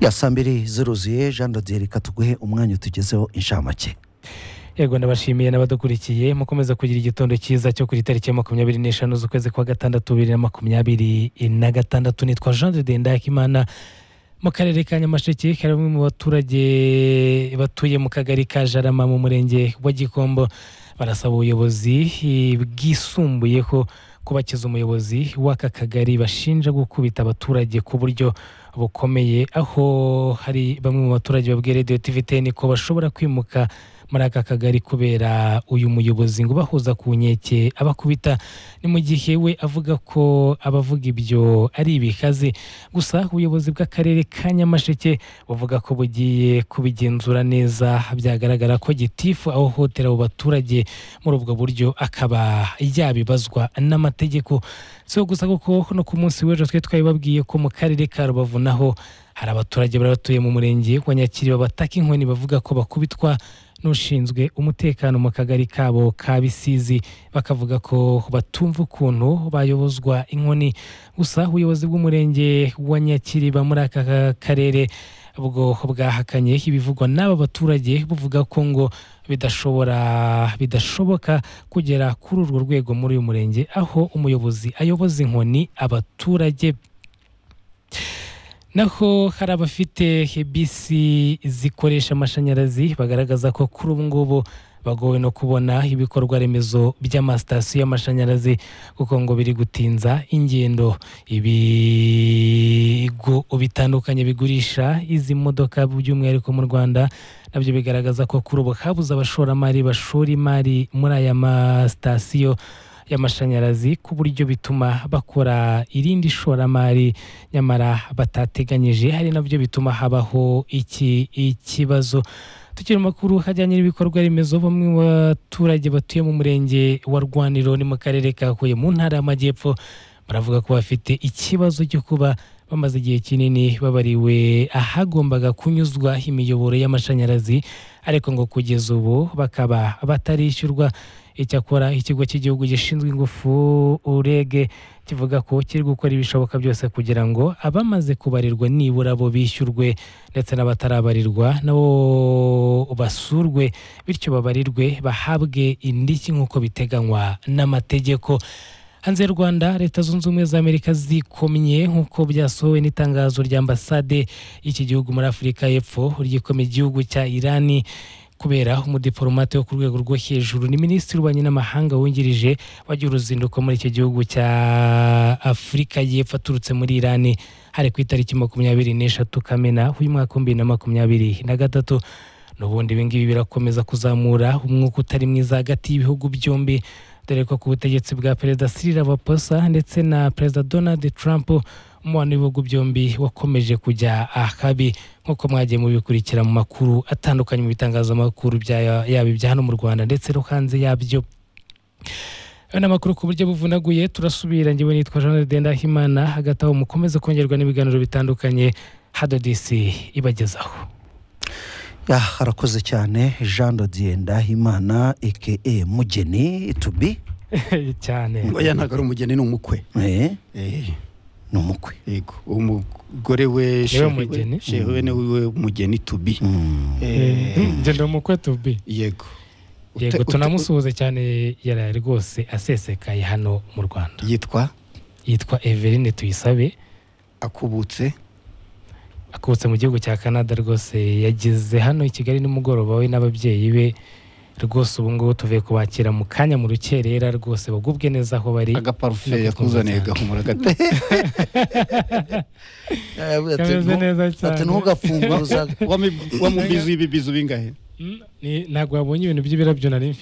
ya saa mbiri ziruzuye jean radiyo reka tuguhe umwanya utugezeho inshamake yego ndabashimiye n'abadukurikiye mukomeza kugira igitondo cyiza cyo kuri tariki ya makumyabiri n'eshanu z'ukwezi kwa gatandatu bibiri na makumyabiri na gatandatu nitwa jean de ndayakimana mu karere ka nyamasheke hari bamwe mu baturage batuye mu kagari ka jarama mu murenge wa gikombo barasaba ubuyobozi bwisumbuyeho kubakiza umuyobozi w'aka kagari bashinja gukubita abaturage ku buryo bukomeye aho hari bamwe mu baturage babwiye radiyo tiviteni ko bashobora kwimuka muri aka kagari kubera uyu muyobozi ngo ubahuza ku nkeke abakubita ni mu gihe we avuga ko abavuga ibyo ari ibikazi gusa ubuyobozi bw'akarere ka nyamasheke buvuga ko bugiye kubigenzura neza byagaragara ko gitifu ahohotera abo baturage muri ubwo buryo akaba yabibazwa n'amategeko si ho gusa kuko no ku munsi w'ejo twari twabibabwiye ko mu karere ka rubavu naho hari abaturage bari batuye mu murenge wa nyakiriba bataka inkoni bavuga ko bakubitwa n'ushinzwe umutekano mu kagari kabo ka bisizi bakavuga ko batumva ukuntu bayobozwa inkoni gusa ubuyobozi bw'umurenge wa nyakiriba muri aka karere ubwo bwahakanye ibivugwa n'aba baturage buvuga ko ngo bidashobora bidashoboka kugera kuri urwo rwego muri uyu murenge aho umuyobozi ayoboza inkoni abaturage naho hari abafite bisi zikoresha amashanyarazi bagaragaza ko kuri ubu ngubu bagowe no kubona ibikorwa remezo by'amasitasiyo y'amashanyarazi kuko ngo biri gutinza ingendo ibigo bitandukanye bigurisha izi modoka by'umwihariko mu rwanda nabyo bigaragaza ko kuri ubu habuze abashoramari bashora imari muri aya masitasiyo y'amashanyarazi ku buryo bituma bakora irindi shoramari nyamara batateganyije hari nabyo bituma habaho iki ikibazo tukiri makuru hajyanye n'ibikorwa remezo bamwe mu baturage batuye mu murenge wa rwaniro ni mu karere ka huye mu ntara y'amajyepfo baravuga ko bafite ikibazo cyo kuba bamaze igihe kinini babariwe ahagombaga kunyuzwa imiyoboro y'amashanyarazi ariko ngo kugeza ubu bakaba batarishyurwa icyakora ikigo cy'igihugu gishinzwe ingufu urege kivuga ko kiri gukora ibishoboka byose kugira ngo abamaze kubarirwa nibura bo bishyurwe ndetse n'abatarabarirwa nabo basurwe bityo babarirwe bahabwe indishyi nk'uko biteganywa n'amategeko hanze y'u rwanda leta zunze ubumwe za amerika zikomye nk'uko byasohowe n'itangazo rya ambasade y'iki gihugu muri afurika y'epfo ryikomye igihugu cya irani kubera umudiporomate wo ku rwego rwo hejuru ni minisitiri w'ububanyi n'amahanga wungirije wagira uruzinduko muri icyo gihugu cya afurika y'epfo aturutse muri irani hari ku itariki makumyabiri n'eshatu kamena uyu mwaka w'ibihumbi na makumyabiri na gatatu n'ubundi ibingibi birakomeza kuzamura umwuka utari mwiza hagati y'ibihugu byombi dore ko ku butegetsi bwa perezida sirira baposa ndetse na perezida donald trump umubano w'ibihugu byombi wakomeje kujya ahabi nk'uko mwagiye mubikurikira mu makuru atandukanye mu bitangazamakuru yaba ibya hano mu rwanda ndetse no hanze yabyo aya ni amakuru ku buryo buvunaguye turasubira ngewe nitwa jean ndendahimana hagati aho mukomeze kongerwa n'ibiganiro bitandukanye hado disi ibagezaho harakoze cyane jean ndendahimana eke mugeni tubi cyane oya ntabwo ari umugeni ni umukwe ni umukwe yego umugore we shehu we niwe mugeni tubi ngenda umukwe tubi yego yego tunamusuhuze cyane yaraye rwose asesekaye hano mu rwanda yitwa yitwa everine tuyisabe akubutse akubutse mu gihugu cya canada rwose yageze hano i kigali nimugoroba we n'ababyeyi be rwose ubu ngubu tuvuye kubakira mu kanya mu rukerera rwose bagubwe neza aho bari agaparufe yakuzaniye gahumura gato kameze neza ati cyane ntugafunguza wamubizi ibibizi bingahe ntabwo wabonye ibintu by'ibirabyo nari mfite